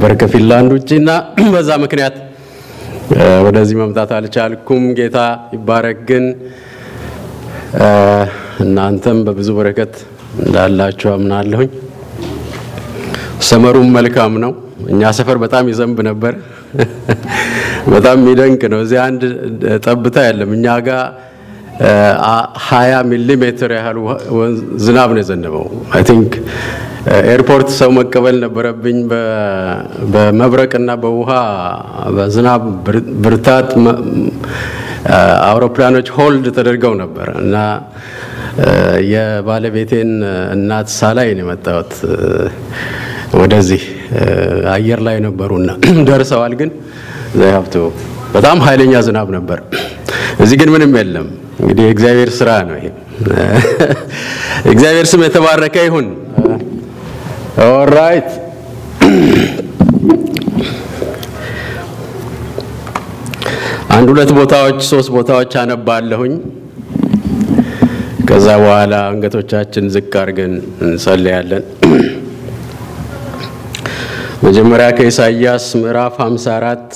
ነበር ከፊንላንድ ውጭ እና በዛ ምክንያት ወደዚህ መምጣት አልቻልኩም። ጌታ ይባረክ። ግን እናንተም በብዙ በረከት እንዳላችሁ አምናለሁኝ። ሰመሩም መልካም ነው። እኛ ሰፈር በጣም ይዘንብ ነበር። በጣም የሚደንቅ ነው። እዚህ አንድ ጠብታ የለም። እኛ ጋር ሀያ ሚሊ ሜትር ያህል ዝናብ ነው የዘነበው። አይ ቲንክ ኤርፖርት ሰው መቀበል ነበረብኝ። በመብረቅና በውሃ በዝናብ ብርታት አውሮፕላኖች ሆልድ ተደርገው ነበር እና የባለቤቴን እናት ሳላይ ነው የመጣሁት ወደዚህ አየር ላይ ነበሩና ደርሰዋል። ግን ሀብቱ በጣም ኃይለኛ ዝናብ ነበር። እዚህ ግን ምንም የለም። እንግዲህ የእግዚአብሔር ስራ ነው ይሄ። እግዚአብሔር ስም የተባረከ ይሁን። ኦራይት አንድ ሁለት ቦታዎች ሶስት ቦታዎች አነባለሁኝ። ከዛ በኋላ አንገቶቻችን ዝቅ አድርገን እንጸልያለን። መጀመሪያ ከኢሳይያስ ምዕራፍ 54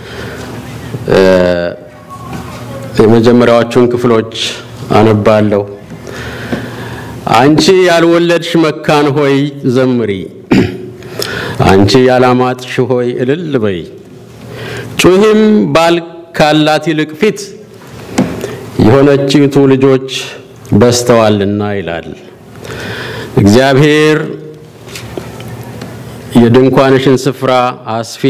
የመጀመሪያዎቹን ክፍሎች አነባለሁ። አንቺ ያልወለድሽ መካን ሆይ ዘምሪ፣ አንቺ ያላማጥሽ ሆይ እልል በይ፣ ጩሂም ባል ካላት ይልቅ ፊት የሆነችቱ ልጆች በስተዋልና ይላል እግዚአብሔር። የድንኳንሽን ስፍራ አስፊ፣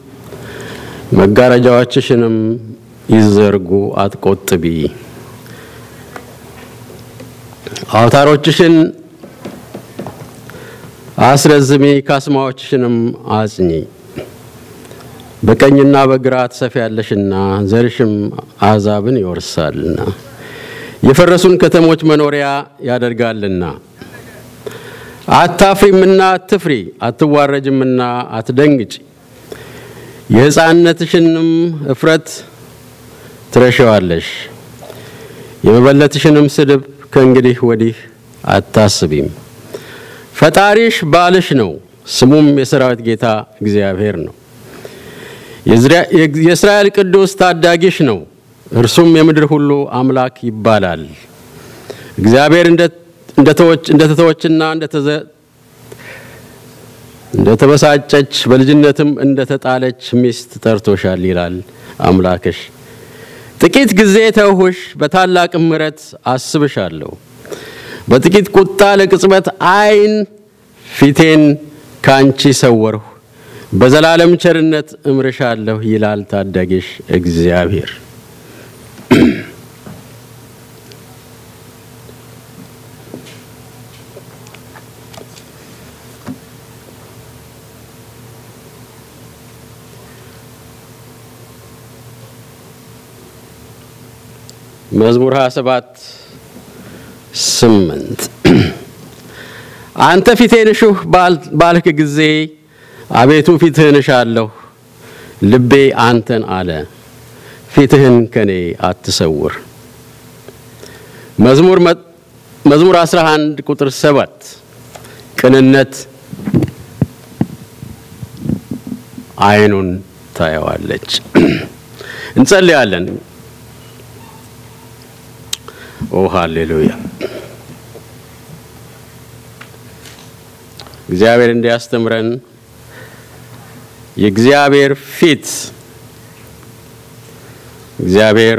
መጋረጃዎችሽንም ይዘርጉ፣ አትቆጥቢ። አውታሮችሽን አስረዝሚ፣ ካስማዎችሽንም አጽኚ። በቀኝና በግራ ትሰፊያለሽና ዘርሽም አሕዛብን ይወርሳልና የፈረሱን ከተሞች መኖሪያ ያደርጋልና። አታፍሪምና አትፍሪ፣ አትዋረጅምና አትደንግጭ። የሕፃንነትሽንም እፍረት ትረሸዋለሽ፣ የመበለትሽንም ስድብ ከእንግዲህ ወዲህ አታስቢም። ፈጣሪሽ ባልሽ ነው፣ ስሙም የሰራዊት ጌታ እግዚአብሔር ነው። የእስራኤል ቅዱስ ታዳጊሽ ነው፣ እርሱም የምድር ሁሉ አምላክ ይባላል። እግዚአብሔር እንደተተወችና እንደተበሳጨች በልጅነትም እንደተጣለች ሚስት ጠርቶሻል ይላል አምላክሽ። ጥቂት ጊዜ ተውሁሽ፣ በታላቅ ምሕረት አስብሻለሁ። በጥቂት ቁጣ ለቅጽበት ዓይን ፊቴን ካንቺ ሰወርሁ። በዘላለም ቸርነት እምርሻለሁ ይላል ታዳጊሽ እግዚአብሔር። መዝሙር 27 ስምንት አንተ ፊቴን እሹህ ባልክ ጊዜ አቤቱ ፊትህን እሻለሁ። ልቤ አንተን አለ፣ ፊትህን ከኔ አትሰውር። መዝሙር መዝሙር 11 ቁጥር 7 ቅንነት አይኑን ታየዋለች። እንጸልያለን። ኦ ሃሌሉያ! እግዚአብሔር እንዲያስተምረን የእግዚአብሔር ፊት እግዚአብሔር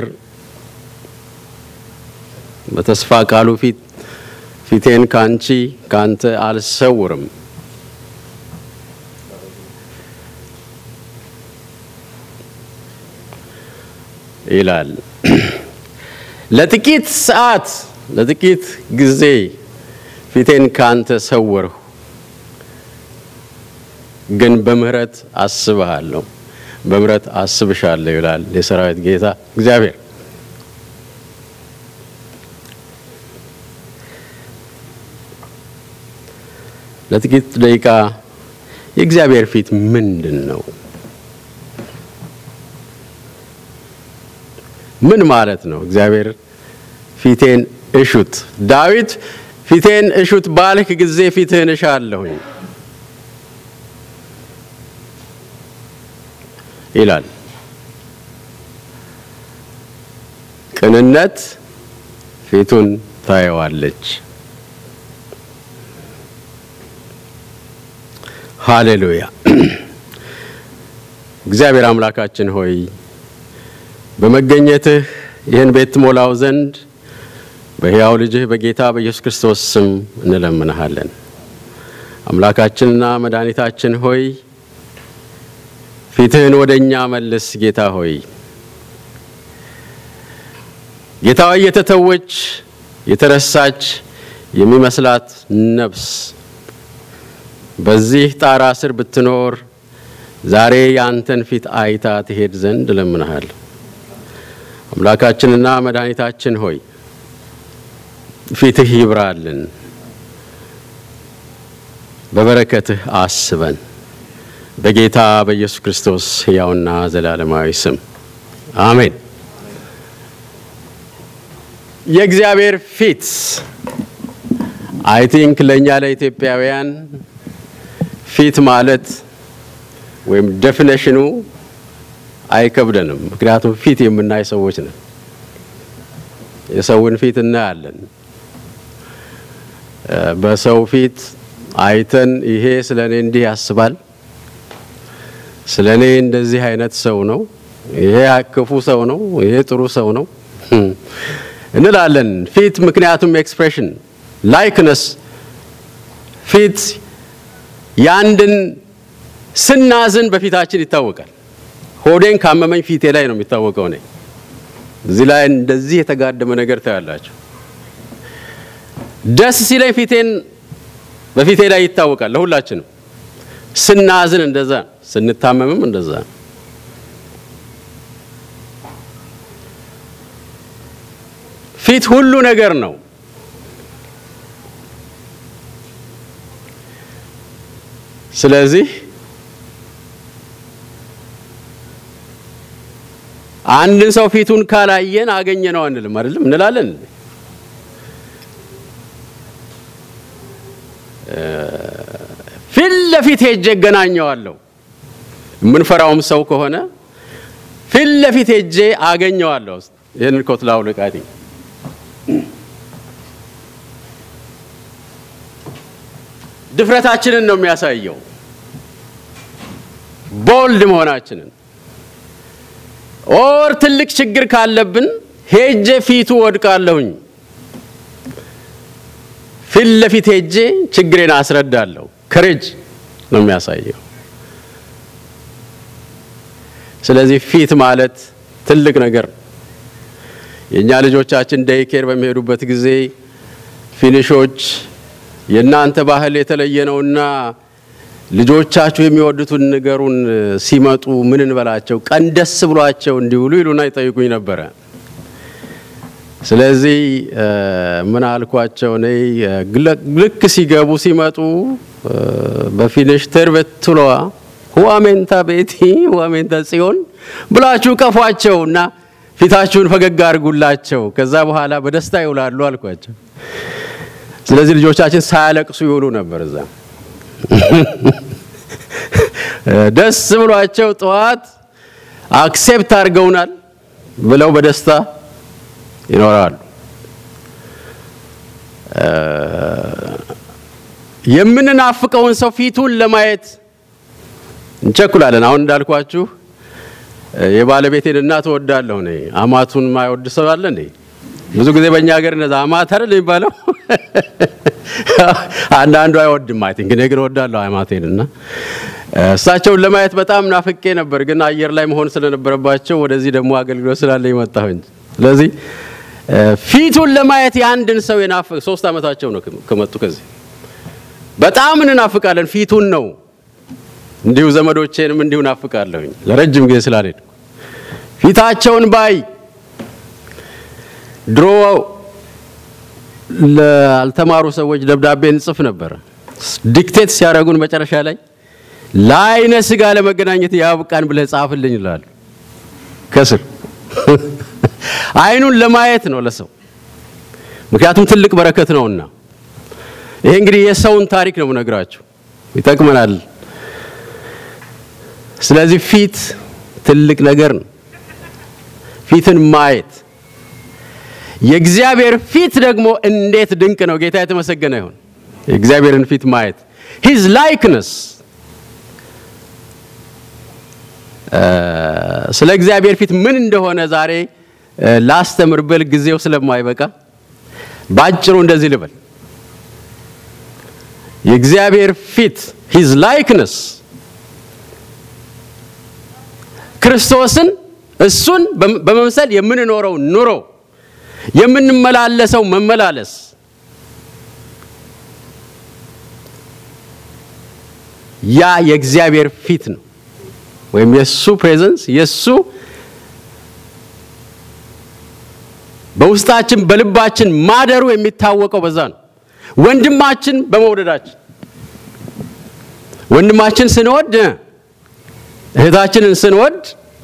በተስፋ ቃሉ ፊት ፊቴን ካንቺ ካንተ አልሰውርም ይላል። ለጥቂት ሰዓት ለጥቂት ጊዜ ፊቴን ካንተ ሰወርሁ፣ ግን በምህረት አስብሃለሁ፣ በምህረት አስብሻለሁ ይላል የሰራዊት ጌታ እግዚአብሔር። ለጥቂት ደቂቃ የእግዚአብሔር ፊት ምንድን ነው? ምን ማለት ነው? እግዚአብሔር ፊቴን እሹት። ዳዊት ፊቴን እሹት ባልክ ጊዜ ፊትህን እሻለሁኝ። ይላል። ቅንነት ፊቱን ታየዋለች። ሃሌሉያ። እግዚአብሔር አምላካችን ሆይ በመገኘትህ ይህን ቤት ትሞላው ዘንድ በሕያው ልጅህ በጌታ በኢየሱስ ክርስቶስ ስም እንለምንሃለን። አምላካችንና መድኃኒታችን ሆይ ፊትህን ወደ እኛ መልስ። ጌታ ሆይ ጌታ ሆይ የተተወች የተረሳች የሚመስላት ነፍስ በዚህ ጣራ ስር ብትኖር ዛሬ የአንተን ፊት አይታ ትሄድ ዘንድ እለምንሃል። አምላካችንና መድኃኒታችን ሆይ ፊትህ ይብራልን፣ በበረከትህ አስበን። በጌታ በኢየሱስ ክርስቶስ ሕያውና ዘላለማዊ ስም አሜን። የእግዚአብሔር ፊት አይ ቲንክ ለእኛ ለኢትዮጵያውያን ፊት ማለት ወይም ዴፊኔሽኑ አይከብደንም። ምክንያቱም ፊት የምናይ ሰዎች ነን። የሰውን ፊት እናያለን። በሰው ፊት አይተን ይሄ ስለ እኔ እንዲህ ያስባል፣ ስለ እኔ እንደዚህ አይነት ሰው ነው፣ ይሄ ክፉ ሰው ነው፣ ይሄ ጥሩ ሰው ነው እንላለን። ፊት ምክንያቱም ኤክስፕሬሽን ላይክነስ ፊት የአንድን ስናዝን በፊታችን ይታወቃል። ሆዴን ካመመኝ ፊቴ ላይ ነው የሚታወቀው። እኔ እዚህ ላይ እንደዚህ የተጋደመ ነገር ታያላችሁ። ደስ ሲለኝ ፊቴን በፊቴ ላይ ይታወቃል። ለሁላችንም ስናዝን እንደዛ፣ ስንታመምም እንደዛ። ፊት ሁሉ ነገር ነው። ስለዚህ አንድን ሰው ፊቱን ካላየን አገኘ ነው አንልም፣ አይደለም እንላለን። ፊት ለፊት ሄጄ እገናኘዋለሁ። የምንፈራውም ሰው ከሆነ ፊት ለፊት ሄጄ አገኘዋለሁ። ይህንን ኮት ላውልቅ። ድፍረታችንን ነው የሚያሳየው፣ ቦልድ መሆናችንን ኦር ትልቅ ችግር ካለብን ሄጄ ፊቱ ወድቃለሁኝ። ፊት ለፊት ሄጄ ችግሬን አስረዳለሁ። ከሬጅ ነው የሚያሳየው። ስለዚህ ፊት ማለት ትልቅ ነገር ነው። የእኛ ልጆቻችን ዴይኬር በሚሄዱበት ጊዜ ፊኒሾች የእናንተ ባህል የተለየ ነውና ልጆቻችሁ የሚወዱትን ንገሩን፣ ሲመጡ ምን እንበላቸው፣ ቀን ደስ ብሏቸው እንዲውሉ ይሉና ይጠይቁኝ ነበረ። ስለዚህ ምን አልኳቸው? እኔ ልክ ሲገቡ ሲመጡ በፊኒሽ ተርበትሏ ሁዋሜንታ ቤቲ ሁዋሜንታ ጽዮን ብላችሁ ቀፏቸው እና ፊታችሁን ፈገግ አድርጉላቸው። ከዛ በኋላ በደስታ ይውላሉ አልኳቸው። ስለዚህ ልጆቻችን ሳያለቅሱ ይውሉ ነበር እዛ ደስ ብሏቸው ጠዋት አክሴፕት አድርገውናል ብለው በደስታ ይኖራሉ። የምንናፍቀውን ሰው ፊቱን ለማየት እንቸኩላለን። አሁን እንዳልኳችሁ የባለቤቴን እናት እወዳለሁ እኔ። አማቱን ማይወድ ሰው አለ እንዴ? ብዙ ጊዜ በእኛ ሀገር እንደዛ አማት አይደል የሚባለው። አንዳንዱ አይወድም። አይ ቲንክ እኔ ግን እወዳለሁ አማቴን እና እሳቸውን ለማየት በጣም ናፍቄ ነበር፣ ግን አየር ላይ መሆን ስለነበረባቸው ወደዚህ ደግሞ አገልግሎት ስላለ የመጣሁኝ። ስለዚህ ፊቱን ለማየት የአንድን ሰው የናፍቅ ሶስት ዓመታቸው ነው ከመጡ ከዚህ በጣም እንናፍቃለን። ፊቱን ነው እንዲሁ ዘመዶቼንም እንዲሁ ናፍቃለሁኝ ለረጅም ጊዜ ስላልሄድኩ ፊታቸውን ባይ ድሮ ላልተማሩ ሰዎች ደብዳቤ እንጽፍ ነበር። ዲክቴት ሲያደርጉን መጨረሻ ላይ ለዓይነ ሥጋ ለመገናኘት ያብቃን ብለህ ጻፍልኝ ይላሉ። ከስር አይኑን ለማየት ነው ለሰው ምክንያቱም ትልቅ በረከት ነውና። ይሄ እንግዲህ የሰውን ታሪክ ነው የምነግራችሁ፣ ይጠቅመናል። ስለዚህ ፊት ትልቅ ነገር ነው። ፊትን ማየት የእግዚአብሔር ፊት ደግሞ እንዴት ድንቅ ነው! ጌታ የተመሰገነ ይሁን። የእግዚአብሔርን ፊት ማየት ሂዝ ላይክነስ ስለ እግዚአብሔር ፊት ምን እንደሆነ ዛሬ ላስተምር ብል ጊዜው ስለማይበቃ ባጭሩ እንደዚህ ልበል። የእግዚአብሔር ፊት ሂዝ ላይክነስ ክርስቶስን እሱን በመምሰል የምንኖረው ኑሮ የምንመላለሰው መመላለስ ያ የእግዚአብሔር ፊት ነው፣ ወይም የእሱ ፕሬዘንስ የእሱ በውስጣችን በልባችን ማደሩ የሚታወቀው በዛ ነው። ወንድማችን በመውደዳችን ወንድማችን ስንወድ እህታችንን ስንወድ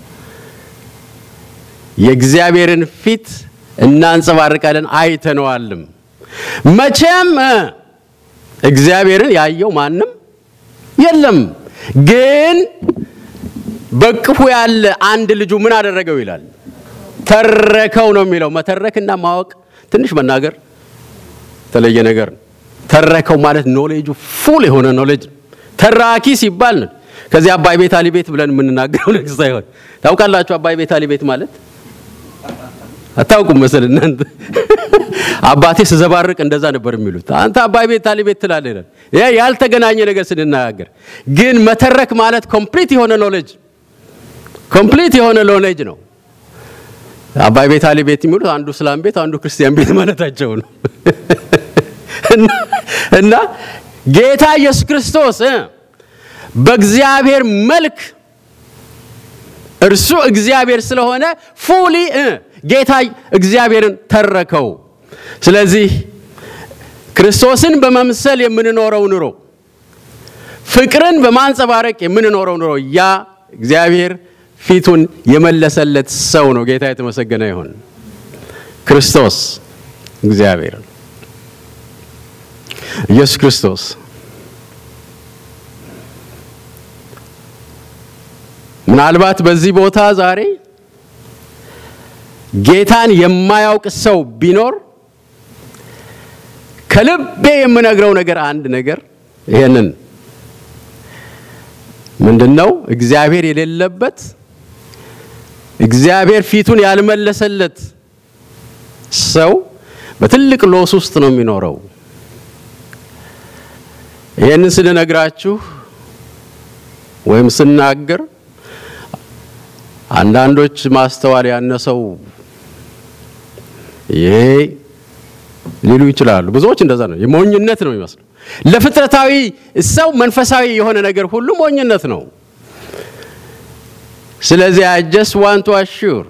የእግዚአብሔርን ፊት እናንጸባርቃለን፣ አይተነዋልም። መቼም እግዚአብሔርን ያየው ማንም የለም። ግን በቅፉ ያለ አንድ ልጁ ምን አደረገው ይላል? ተረከው ነው የሚለው። መተረክና ማወቅ ትንሽ መናገር የተለየ ነገር ነው። ተረከው ማለት ኖሌጁ ፉል የሆነ ኖሌጅ ተራኪ ሲባል ነው። ከዚህ አባይ ቤት አሊ ቤት ብለን የምንናገረው ነገር ሳይሆን ታውቃላችሁ። አባይ ቤት አሊ ቤት ማለት አታውቁም መሰል እናንተ። አባቴ ስዘባርቅ እንደዛ ነበር የሚሉት። አንተ አባይ ቤት አሊ ቤት ትላለህ ይላል። ይሄ ያልተገናኘ ነገር ስንናገር ግን መተረክ ማለት ኮምፕሊት የሆነ ኖሌጅ ኮምፕሊት የሆነ ኖሌጅ ነው። አባይ ቤት አሊ ቤት የሚሉት አንዱ እስላም ቤት አንዱ ክርስቲያን ቤት ማለታቸው ነው። እና ጌታ ኢየሱስ ክርስቶስ በእግዚአብሔር መልክ እርሱ እግዚአብሔር ስለሆነ ፉሊ ጌታ እግዚአብሔርን ተረከው። ስለዚህ ክርስቶስን በመምሰል የምንኖረው ኑሮ፣ ፍቅርን በማንጸባረቅ የምንኖረው ኑሮ ያ እግዚአብሔር ፊቱን የመለሰለት ሰው ነው። ጌታ የተመሰገነ ይሁን። ክርስቶስ እግዚአብሔር ኢየሱስ ክርስቶስ ምናልባት በዚህ ቦታ ዛሬ ጌታን የማያውቅ ሰው ቢኖር ከልቤ የምነግረው ነገር አንድ ነገር ይሄንን ምንድን ነው? እግዚአብሔር የሌለበት እግዚአብሔር ፊቱን ያልመለሰለት ሰው በትልቅ ሎስ ውስጥ ነው የሚኖረው። ይህንን ስንነግራችሁ ወይም ስናገር አንዳንዶች ማስተዋል ያነሰው ይሄ ሊሉ ይችላሉ። ብዙዎች እንደዛ ነው። የሞኝነት ነው የሚመስለው። ለፍጥረታዊ ሰው መንፈሳዊ የሆነ ነገር ሁሉ ሞኝነት ነው። ስለዚህ አይ ጀስት ዋንት ቱ አሹር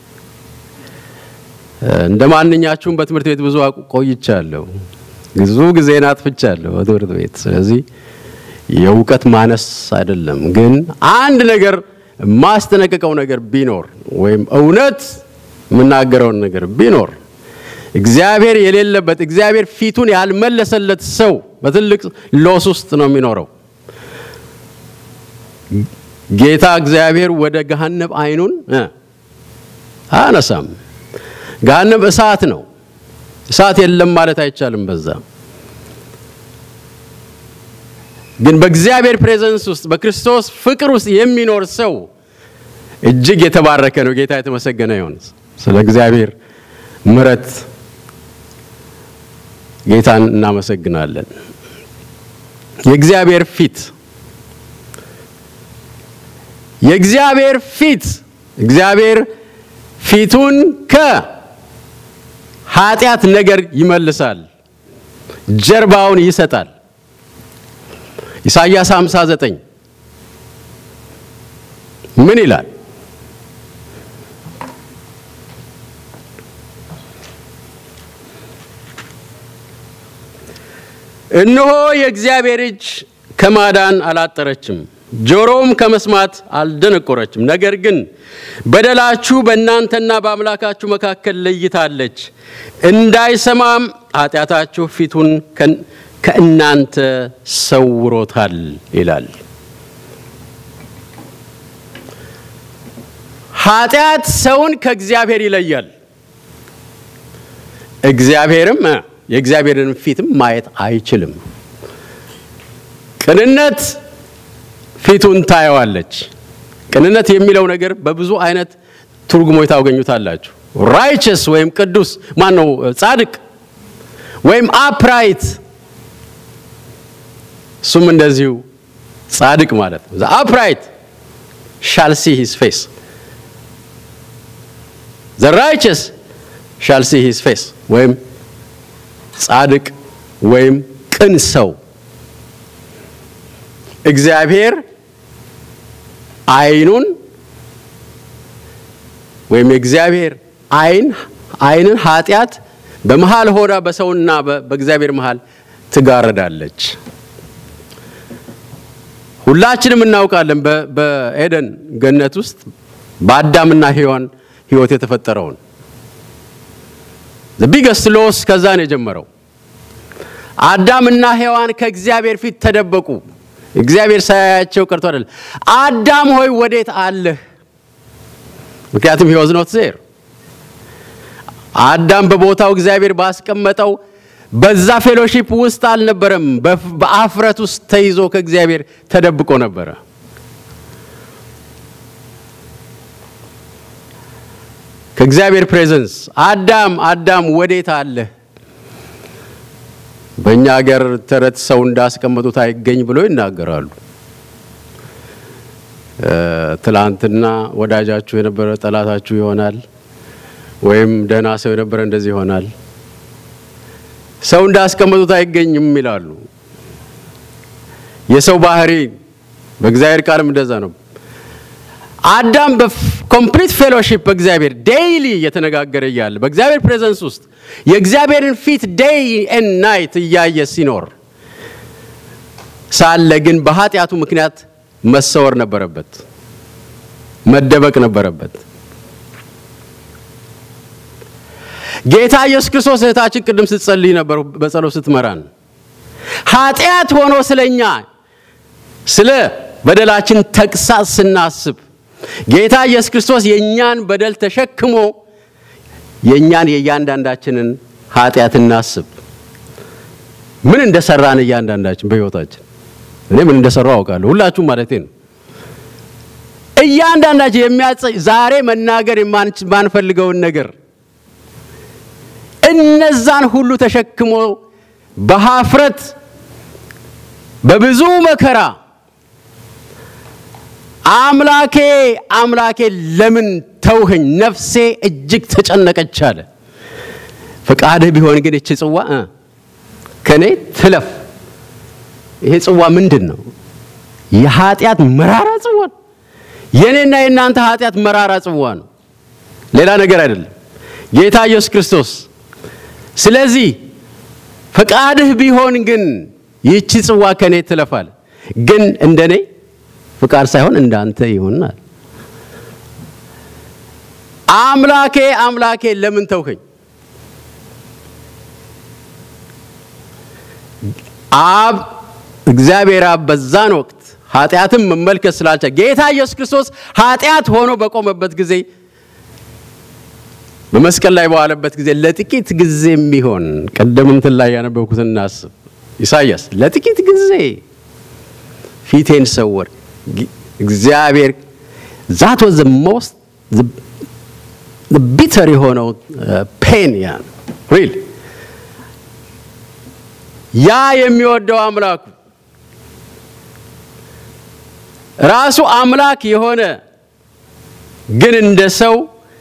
እንደ ማንኛችሁም በትምህርት ቤት ብዙ ቆይቻለሁ። ብዙ ጊዜን አጥፍቻለሁ በትምህርት ቤት። ስለዚህ የእውቀት ማነስ አይደለም። ግን አንድ ነገር ማስጠነቀቀው ነገር ቢኖር ወይም እውነት የምናገረውን ነገር ቢኖር እግዚአብሔር የሌለበት እግዚአብሔር ፊቱን ያልመለሰለት ሰው በትልቅ ሎስ ውስጥ ነው የሚኖረው። ጌታ እግዚአብሔር ወደ ገሃነብ አይኑን አያነሳም። ገሃነብ እሳት ነው። እሳት የለም ማለት አይቻልም። በዛ ግን በእግዚአብሔር ፕሬዘንስ ውስጥ በክርስቶስ ፍቅር ውስጥ የሚኖር ሰው እጅግ የተባረከ ነው። ጌታ የተመሰገነ ይሁን። ስለ እግዚአብሔር ምሕረት ጌታን እናመሰግናለን። የእግዚአብሔር ፊት የእግዚአብሔር ፊት እግዚአብሔር ፊቱን ከኃጢአት ነገር ይመልሳል፣ ጀርባውን ይሰጣል። ኢሳይያስ 59 ምን ይላል? እነሆ የእግዚአብሔር እጅ ከማዳን አላጠረችም፣ ጆሮም ከመስማት አልደነቆረችም። ነገር ግን በደላችሁ በእናንተና በአምላካችሁ መካከል ለይታለች፣ እንዳይሰማም ኃጢአታችሁ ፊቱን ከእናንተ ሰውሮታል ይላል። ኃጢአት ሰውን ከእግዚአብሔር ይለያል። እግዚአብሔርም እ የእግዚአብሔርን ፊትም ማየት አይችልም። ቅንነት ፊቱን ታየዋለች። ቅንነት የሚለው ነገር በብዙ አይነት ትርጉሞች ታገኙታላችሁ። ራይቸስ ወይም ቅዱስ ማን ነው? ጻድቅ ወይም አፕራይት፣ እሱም እንደዚሁ ጻድቅ ማለት ነው። አፕራይት ሻል ሲ ሂዝ ፌስ ዘ ራይቸስ ሻል ሲ ሂዝ ፌስ ወይም ጻድቅ ወይም ቅን ሰው እግዚአብሔር አይኑን ወይም የእግዚአብሔር አይን አይንን ኃጢአት በመሃል ሆና በሰውና በእግዚአብሔር መሃል ትጋረዳለች። ሁላችንም እናውቃለን በኤደን ገነት ውስጥ በአዳምና ሔዋን ሕይወት የተፈጠረውን ቢገስት ሎስ ከዛ ነው የጀመረው። አዳምና ሔዋን ከእግዚአብሔር ፊት ተደበቁ። እግዚአብሔር ሳያያቸው ቀርቶ አይደለም። አዳም ሆይ ወዴት አለህ? ምክንያቱም ሂ ዋዝ ኖት ዜር። አዳም በቦታው እግዚአብሔር ባስቀመጠው በዛ ፌሎሺፕ ውስጥ አልነበረም። በአፍረት ውስጥ ተይዞ ከእግዚአብሔር ተደብቆ ነበረ። ከእግዚአብሔር ፕሬዘንስ አዳም አዳም ወዴት አለህ? በእኛ ሀገር ተረት ሰው እንዳስቀመጡት አይገኝ ብሎ ይናገራሉ። ትላንትና ወዳጃችሁ የነበረ ጠላታችሁ ይሆናል፣ ወይም ደህና ሰው የነበረ እንደዚህ ይሆናል። ሰው እንዳስቀመጡት አይገኝም ይላሉ። የሰው ባህሪ በእግዚአብሔር ቃልም እንደዛ ነው። አዳም በኮምፕሊት ፌሎሺፕ በእግዚአብሔር ዴይሊ እየተነጋገረ እያለ በእግዚአብሔር ፕሬዘንስ ውስጥ የእግዚአብሔርን ፊት ዴይ ኤን ናይት እያየ ሲኖር ሳለ ግን በኃጢአቱ ምክንያት መሰወር ነበረበት፣ መደበቅ ነበረበት። ጌታ ኢየሱስ ክርስቶስ እህታችን ቅድም ስትጸልይ ነበር፣ በጸሎት ስትመራን ኃጢአት ሆኖ ስለኛ ስለ በደላችን ተግሳጽ ስናስብ ጌታ ኢየሱስ ክርስቶስ የእኛን በደል ተሸክሞ የእኛን የእያንዳንዳችንን ኃጢአት እናስብ። ምን እንደሰራን እያንዳንዳችን በሕይወታችን እኔ ምን እንደሰራው አውቃለሁ። ሁላችሁም ማለቴ ነው። እያንዳንዳችን የሚያጸ ዛሬ መናገር የማንፈልገውን ነገር እነዛን ሁሉ ተሸክሞ በሀፍረት በብዙ መከራ አምላኬ አምላኬ ለምን ተውኸኝ? ነፍሴ እጅግ ተጨነቀች አለ። ፈቃድህ ቢሆን ግን እቺ ጽዋ እ ከኔ ትለፍ። ይሄ ጽዋ ምንድን ነው? የኃጢአት መራራ ጽዋ ነው። የኔና የእናንተ ኃጢአት መራራ ጽዋ ነው፣ ሌላ ነገር አይደለም። ጌታ ኢየሱስ ክርስቶስ ስለዚህ ፈቃድህ ቢሆን ግን ይህቺ ጽዋ ከኔ ትለፋል፣ ግን እንደኔ ፍቃድ ሳይሆን እንዳንተ ይሆናል። አምላኬ አምላኬ ለምን ተውከኝ? አብ እግዚአብሔር አብ በዛን ወቅት ኃጢአትን መመልከት ስላልቻለ ጌታ ኢየሱስ ክርስቶስ ኃጢአት ሆኖ በቆመበት ጊዜ በመስቀል ላይ በዋለበት ጊዜ ለጥቂት ጊዜ የሚሆን ቀደም እንትን ላይ ያነበብኩትን እናስብ። ኢሳይያስ ለጥቂት ጊዜ ፊቴን ሰወር እግዚአብሔር ዛት ወዝ ሞስት ቢተር የሆነው ፔን ያ ሪል ያ የሚወደው አምላኩ ራሱ አምላክ የሆነ ግን እንደ ሰው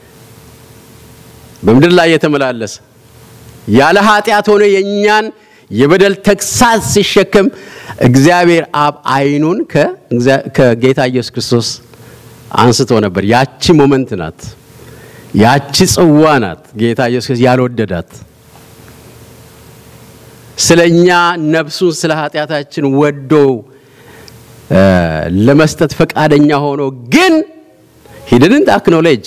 በምድር ላይ የተመላለሰ ያለ ኃጢአት ሆኖ የእኛን የበደል ተግሳጽ ሲሸከም እግዚአብሔር አብ አይኑን ከጌታ ኢየሱስ ክርስቶስ አንስቶ ነበር። ያቺ ሞመንት ናት፣ ያቺ ጽዋ ናት ጌታ ኢየሱስ ክርስቶስ ያልወደዳት ስለ እኛ ነፍሱን ስለ ኃጢአታችን ወዶ ለመስጠት ፈቃደኛ ሆኖ ግን ሂድንት አክኖሌጅ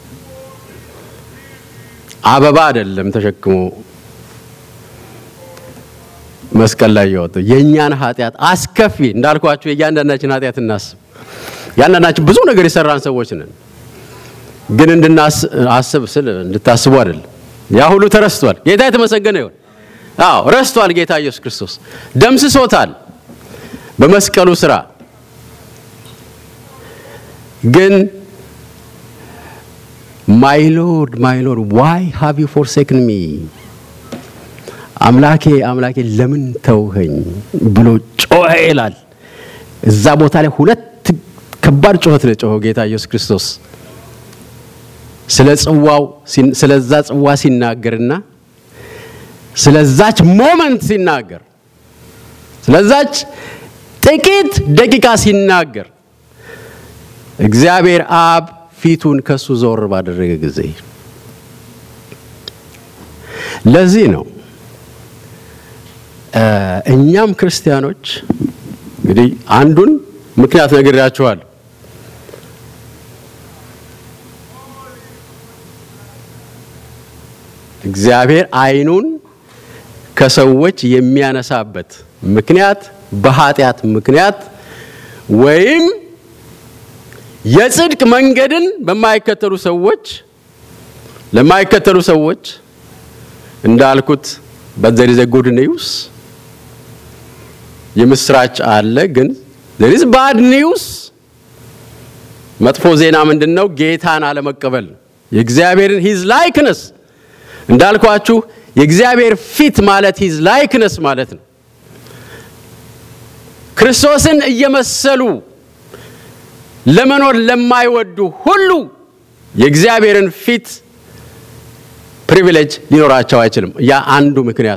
አበባ አይደለም ተሸክሞ መስቀል ላይ የወጣው የእኛን ኃጢአት አስከፊ እንዳልኳችሁ የእያንዳንዳችን ኃጢአት እናስብ። ያንዳንዳችን ብዙ ነገር የሰራን ሰዎች ነን። ግን እንድናስብ ስል እንድታስቡ አይደለም። ያ ሁሉ ተረስቷል። ጌታ የተመሰገነ ይሁን። አዎ ረስቷል። ጌታ ኢየሱስ ክርስቶስ ደምስሶታል በመስቀሉ ስራ። ግን ማይ ሎርድ ማይ ሎርድ ዋይ ሃቭ ዩ ፎርሴክን ሚ አምላኬ አምላኬ ለምን ተውኸኝ ብሎ ጮኸ ይላል። እዛ ቦታ ላይ ሁለት ከባድ ጩኸት ነው ጮኸው ጌታ ኢየሱስ ክርስቶስ ስለ ጽዋው ስለዛ ጽዋ ሲናገርና ስለዛች ሞመንት ሲናገር ስለዛች ጥቂት ደቂቃ ሲናገር እግዚአብሔር አብ ፊቱን ከሱ ዞር ባደረገ ጊዜ ለዚህ ነው እኛም ክርስቲያኖች እንግዲህ አንዱን ምክንያት ነግሬያችኋለሁ። እግዚአብሔር ዓይኑን ከሰዎች የሚያነሳበት ምክንያት በኃጢአት ምክንያት ወይም የጽድቅ መንገድን በማይከተሉ ሰዎች ለማይከተሉ ሰዎች እንዳልኩት በዘር ዘ ጉድ ኒውስ የምስራች አለ፣ ግን ዘር ኢዝ ባድ ኒውስ። መጥፎ ዜና ምንድን ነው? ጌታን አለመቀበል የእግዚአብሔርን ሂዝ ላይክነስ እንዳልኳችሁ የእግዚአብሔር ፊት ማለት ሂዝ ላይክነስ ማለት ነው። ክርስቶስን እየመሰሉ ለመኖር ለማይወዱ ሁሉ የእግዚአብሔርን ፊት ፕሪቪሌጅ ሊኖራቸው አይችልም። ያ አንዱ ምክንያት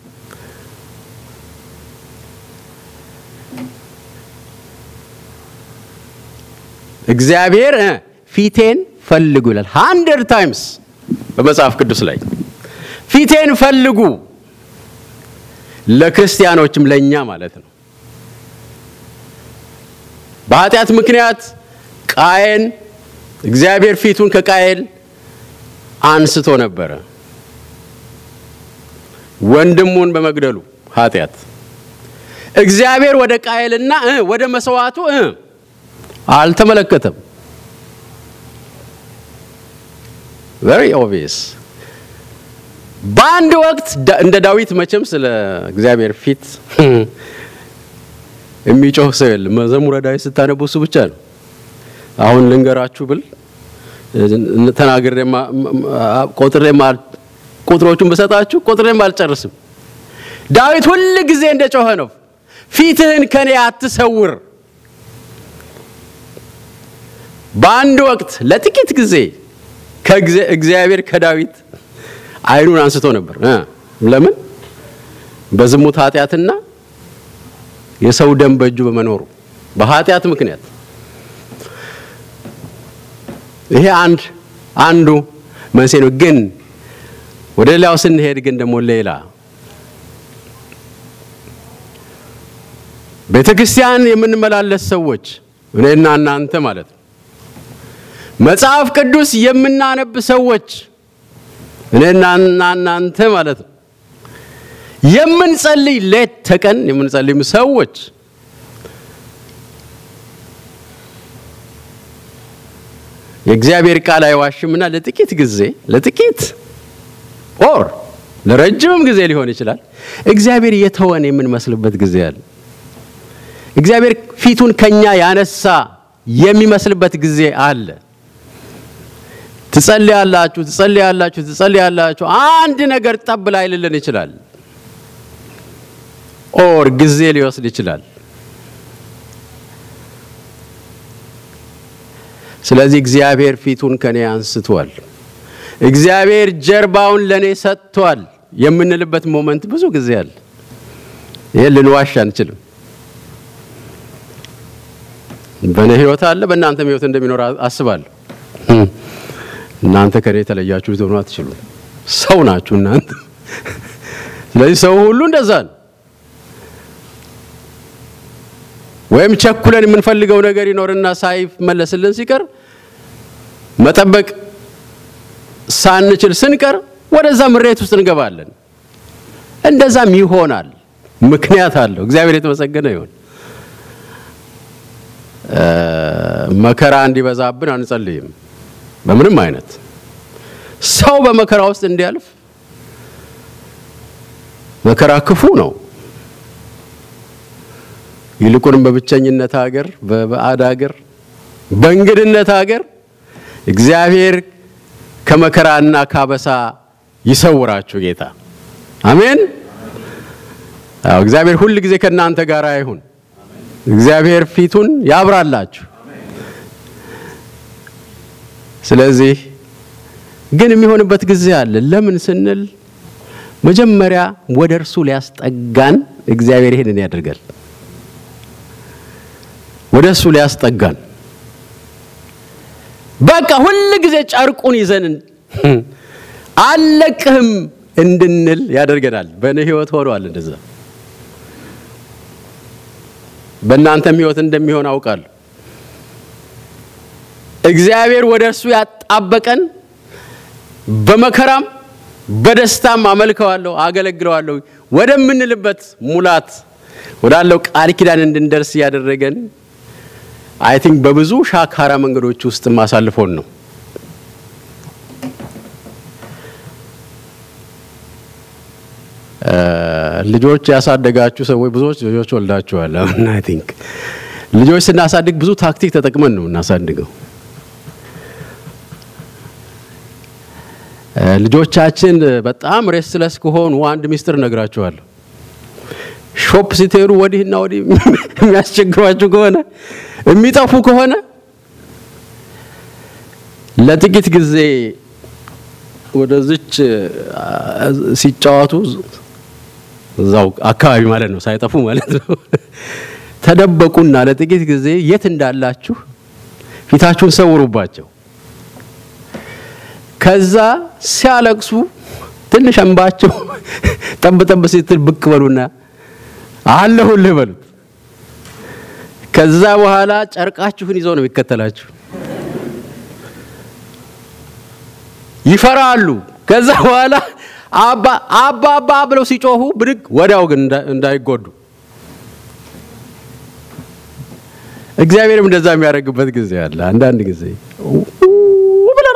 እግዚአብሔር ፊቴን ፈልጉ ይላል ሃንድረድ ታይምስ በመጽሐፍ ቅዱስ ላይ ፊቴን ፈልጉ። ለክርስቲያኖችም ለእኛ ማለት ነው። በኃጢአት ምክንያት ቃየን እግዚአብሔር ፊቱን ከቃየል አንስቶ ነበረ፣ ወንድሙን በመግደሉ ኃጢአት። እግዚአብሔር ወደ ቃየልና ወደ መስዋዕቱ አልተመለከተም። ቨሪ ኦብቪየስ። በአንድ ወቅት እንደ ዳዊት መቼም ስለ እግዚአብሔር ፊት የሚጮህ ሰው የለም። መዝሙረ ዳዊት ስታነቡ እሱ ብቻ ነው። አሁን ልንገራችሁ ብል ተናግሬ ቆጥሬ ቁጥሮቹን ብሰጣችሁ ቆጥሬም አልጨርስም። ዳዊት ሁል ጊዜ እንደ ጮኸ ነው፣ ፊትህን ከኔ አትሰውር። በአንድ ወቅት ለጥቂት ጊዜ እግዚአብሔር ከዳዊት ዓይኑን አንስቶ ነበር። ለምን? በዝሙት ኃጢአትና የሰው ደም በእጁ በመኖሩ በኃጢአት ምክንያት ይሄ አንድ አንዱ መንስኤ ነው። ግን ወደ ሌላው ስንሄድ ግን ደግሞ ሌላ ቤተ ክርስቲያን የምንመላለስ ሰዎች እኔና እናንተ ማለት ነው። መጽሐፍ ቅዱስ የምናነብ ሰዎች እኔና እናንተ ማለት ነው። የምንጸልይ ሌት ተቀን የምንጸልይም ሰዎች የእግዚአብሔር ቃል አይዋሽምና ለጥቂት ጊዜ ለጥቂት ኦር ለረጅምም ጊዜ ሊሆን ይችላል እግዚአብሔር የተወን የምንመስልበት ጊዜ አለ። እግዚአብሔር ፊቱን ከኛ ያነሳ የሚመስልበት ጊዜ አለ። ትጸልያላችሁ ትጸልያላችሁ ትጸልያላችሁ አንድ ነገር ጠብ ላይልልን ይችላል። ኦር ጊዜ ሊወስድ ይችላል። ስለዚህ እግዚአብሔር ፊቱን ከኔ አንስቷል፣ እግዚአብሔር ጀርባውን ለኔ ሰጥቷል የምንልበት ሞመንት ብዙ ጊዜ አለ። ይሄን ልንዋሽ አንችልም። በእኔ ህይወት አለ፣ በእናንተም ህይወት እንደሚኖር አስባለሁ። እናንተ ከኔ የተለያችሁ ልትሆኑ አትችሉም። ሰው ናችሁ እናንተ። ስለዚህ ሰው ሁሉ እንደዛ ነው። ወይም ቸኩለን የምንፈልገው ነገር ይኖርና ሳይመለስልን ሲቀር መጠበቅ ሳንችል ስንቀር ወደዛ ምሬት ውስጥ እንገባለን። እንደዛም ይሆናል። ምክንያት አለው። እግዚአብሔር የተመሰገነ ይሁን። መከራ እንዲበዛብን አንጸልይም። በምንም አይነት ሰው በመከራ ውስጥ እንዲያልፍ መከራ ክፉ ነው። ይልቁንም በብቸኝነት ሀገር፣ በባዕድ ሀገር፣ በእንግድነት ሀገር እግዚአብሔር ከመከራና ካበሳ ይሰውራችሁ ጌታ አሜን። አዎ እግዚአብሔር ሁል ጊዜ ከእናንተ ጋር አይሁን። እግዚአብሔር ፊቱን ያብራላችሁ። ስለዚህ ግን የሚሆንበት ጊዜ አለ። ለምን ስንል መጀመሪያ ወደ እርሱ ሊያስጠጋን እግዚአብሔር ይሄንን ያደርጋል። ወደ እሱ ሊያስጠጋን በቃ ሁል ጊዜ ጨርቁን ይዘን አለቅህም እንድንል ያደርገናል። በእኔ ህይወት ሆኗል እንደዛ። በእናንተም ህይወት እንደሚሆን አውቃለሁ። እግዚአብሔር ወደ እርሱ ያጣበቀን በመከራም በደስታም አመልከዋለሁ፣ አገለግለዋለሁ ወደምንልበት ሙላት ወዳለው ቃል ኪዳን እንድንደርስ እያደረገን አይ ቲንክ በብዙ ሻካራ መንገዶች ውስጥ ማሳልፎን ነው። ልጆች ያሳደጋችሁ ሰዎች ብዙዎች ልጆች ወልዳችኋል። አሁን አይ ቲንክ ልጆች ስናሳድግ ብዙ ታክቲክ ተጠቅመን ነው እናሳድገው። ልጆቻችን በጣም ሬስትለስ ከሆኑ አንድ ሚስጥር እነግራችኋለሁ። ሾፕ ሲቴሩ ወዲህና ወዲህ የሚያስቸግሯችሁ ከሆነ የሚጠፉ ከሆነ ለጥቂት ጊዜ ወደዚች ሲጫወቱ እዛው አካባቢ ማለት ነው፣ ሳይጠፉ ማለት ነው። ተደበቁና ለጥቂት ጊዜ የት እንዳላችሁ ፊታችሁን ሰውሩባቸው። ከዛ ሲያለቅሱ ትንሽ እንባቸው ጠብ ጠብ ስትል ብቅ በሉና አለሁልህ በሉት። ከዛ በኋላ ጨርቃችሁን ይዘው ነው የሚከተላችሁ። ይፈራሉ። ከዛ በኋላ አባ አባ አባ ብለው ሲጮሁ ብድግ ወዲያው ግን እንዳይጎዱ እግዚአብሔርም እንደዛ የሚያደርግበት ጊዜ አለ። አንዳንድ ጊዜ ብለን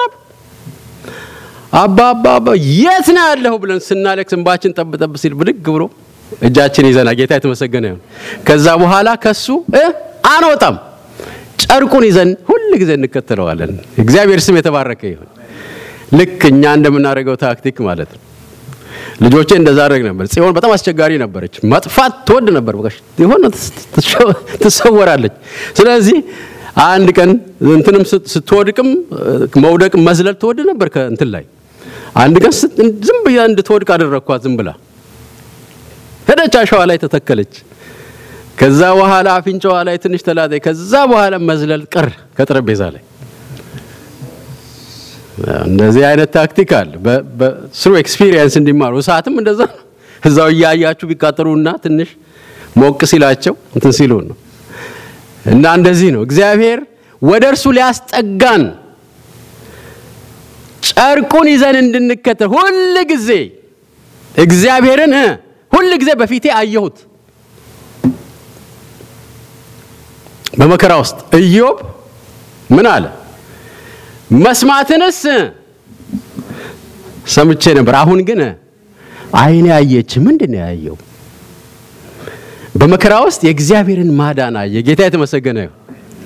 አባ አባ አባ የት ነው ያለሁ ብለን ስናለቅስ እንባችን ጠብ ጠብ ሲል ብድግ ብሎ እጃችን ይዘና ጌታ የተመሰገነ ይሁን። ከዛ በኋላ ከሱ አንወጣም። ጨርቁን ይዘን ሁል ጊዜ እንከተለዋለን። እግዚአብሔር ስም የተባረከ ይሁን። ልክ እኛ እንደምናደርገው ታክቲክ ማለት ነው። ልጆቼ እንደዛ አደረግ ነበር። ጽዮን በጣም አስቸጋሪ ነበረች። መጥፋት ትወድ ነበር። በቃ የሆነ ትሰወራለች። ስለዚህ አንድ ቀን እንትንም ስትወድቅም መውደቅ መዝለል ትወድ ነበር ከእንትን ላይ። አንድ ቀን ዝም ብያ እንድትወድቅ አደረግኳት። ዝም ብላ ሄደች፣ አሸዋ ላይ ተተከለች። ከዛ በኋላ አፍንጫዋ ላይ ትንሽ ተላጠ። ከዛ በኋላ መዝለል ቀር ከጠረጴዛ ላይ እንደዚህ አይነት ታክቲክ አለ። ስሩ ኤክስፒሪየንስ እንዲማሩ እሳትም እንደዛ ነው። እዛው እያያችሁ ቢቃጠሉና ትንሽ ሞቅ ሲላቸው እንትን ሲሉ ነው። እና እንደዚህ ነው እግዚአብሔር ወደ እርሱ ሊያስጠጋን ጨርቁን ይዘን እንድንከተል ሁል ጊዜ እግዚአብሔርን ሁል ጊዜ በፊቴ አየሁት። በመከራ ውስጥ ኢዮብ ምን አለ? መስማትንስ ሰምቼ ነበር፣ አሁን ግን ዓይኔ አየች። ምንድን ነው ያየው? በመከራ ውስጥ የእግዚአብሔርን ማዳን አየ። ጌታ የተመሰገነ ይሁን።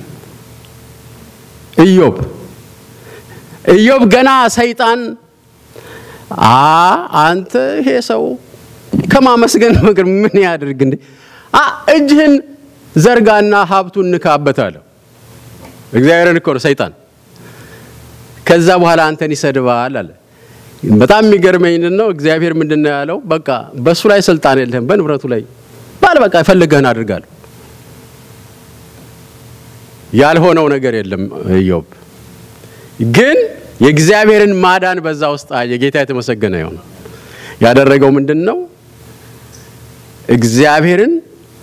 ኢዮብ ኢዮብ ገና ሰይጣን አ አንተ ይሄ ሰው ከማመስገን ነገር ምን ያድርግ እንዴ? አ እጅህን ዘርጋና ሀብቱን ንካበት አለው። እግዚአብሔርን እኮ ነው ሰይጣን ከዛ በኋላ አንተን ይሰድባል አለ። በጣም የሚገርመኝ ነው እግዚአብሔር ምንድን ነው ያለው? በቃ በእሱ ላይ ስልጣን የለህም፣ በንብረቱ ላይ ባል በቃ የፈለገህን አድርጋለሁ። ያልሆነው ነገር የለም። ኢዮብ ግን የእግዚአብሔርን ማዳን በዛ ውስጥ አየ። ጌታ የተመሰገነ ይሁን። ያደረገው ምንድን ነው? እግዚአብሔርን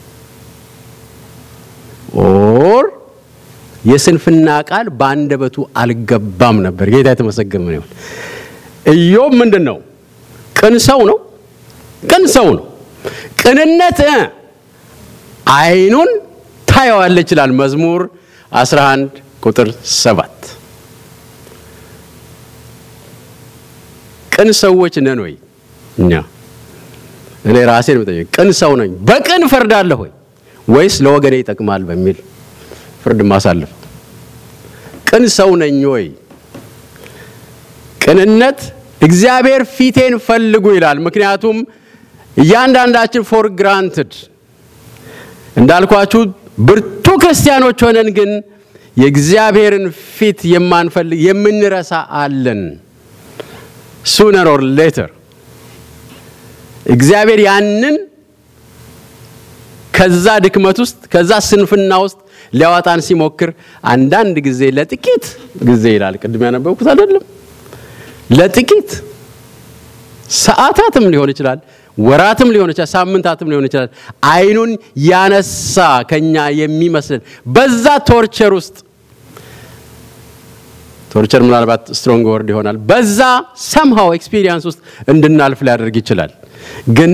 ኦር የስንፍና ቃል በአንደበቱ አልገባም ነበር። ጌታ የተመሰገነ ይሁን። ኢዮብ ምንድን ነው? ቅን ሰው ነው። ቅን ሰው ነው። ቅንነት ዓይኑን ታየዋለች ይላል መዝሙር 11 ቁጥር 7 ቅን ሰዎች ነን ወይ? እኛ እኔ ራሴን ብጠይቅ ቅን ሰው ነኝ፣ በቅን ፈርዳለሁ ወይ ወይስ ለወገኔ ይጠቅማል በሚል ፍርድ ማሳለፍ? ቅን ሰው ነኝ ወይ? ቅንነት እግዚአብሔር ፊቴን ፈልጉ ይላል። ምክንያቱም እያንዳንዳችን ፎር ግራንትድ እንዳልኳችሁ ብርቱ ክርስቲያኖች ሆነን ግን የእግዚአብሔርን ፊት የማንፈልግ የምንረሳ አለን። ሱነር ኦር ሌተር እግዚአብሔር ያንን ከዛ ድክመት ውስጥ ከዛ ስንፍና ውስጥ ሊያወጣን ሲሞክር አንዳንድ ጊዜ ለጥቂት ጊዜ ይላል። ቅድም ያነበብኩት አይደለም? ለጥቂት ሰዓታትም ሊሆን ይችላል፣ ወራትም ሊሆን ይችላል፣ ሳምንታትም ሊሆን ይችላል። አይኑን ያነሳ ከኛ የሚመስልን በዛ ቶርቸር ውስጥ ቶርቸር ምናልባት ስትሮንግ ወርድ ይሆናል። በዛ ሰምሃው ኤክስፒሪየንስ ውስጥ እንድናልፍ ሊያደርግ ይችላል። ግን